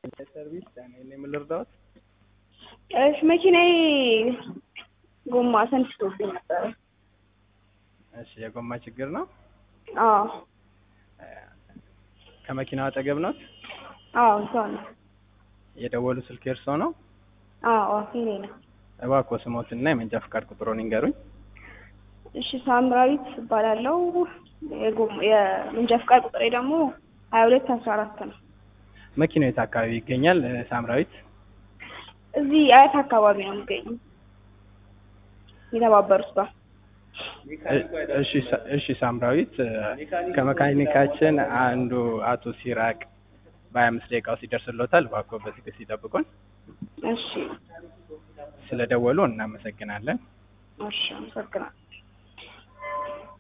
ሰርቪስ እኔ ምን ልርዳዎት? እሺ መኪናዬ ጎማ ሰንስቶብኝ ነበረ። እሺ የጎማ ችግር ነው። አዎ ከመኪናው አጠገብ ኖት? አዎ ሰው ነው። የደወሉ ስልክ የእርስዎ ነው? አዎ የኔ ነው። እባክዎ ስሞትና የመንጃ ፈቃድ ቁጥሮን ይንገሩኝ። እሺ ሳምራዊት እባላለሁ። የጎማ የመንጃ ፈቃድ ቁጥሬ ደግሞ ሀያ ሁለት አስራ አራት ነው። መኪናው የት አካባቢ ይገኛል? ሳምራዊት እዚህ አያት አካባቢ ነው የሚገኘው የተባበሩት ጋር። እሺ ሳ- እሺ ሳምራዊት ከመካኒካችን አንዱ አቶ ሲራቅ በሀያ አምስት ደቂቃ ውስጥ ይደርስልዎታል። እባክዎ በትዕግስት ይጠብቁን። እሺ ስለደወሉ እናመሰግናለን። እሺ አመሰግናለሁ።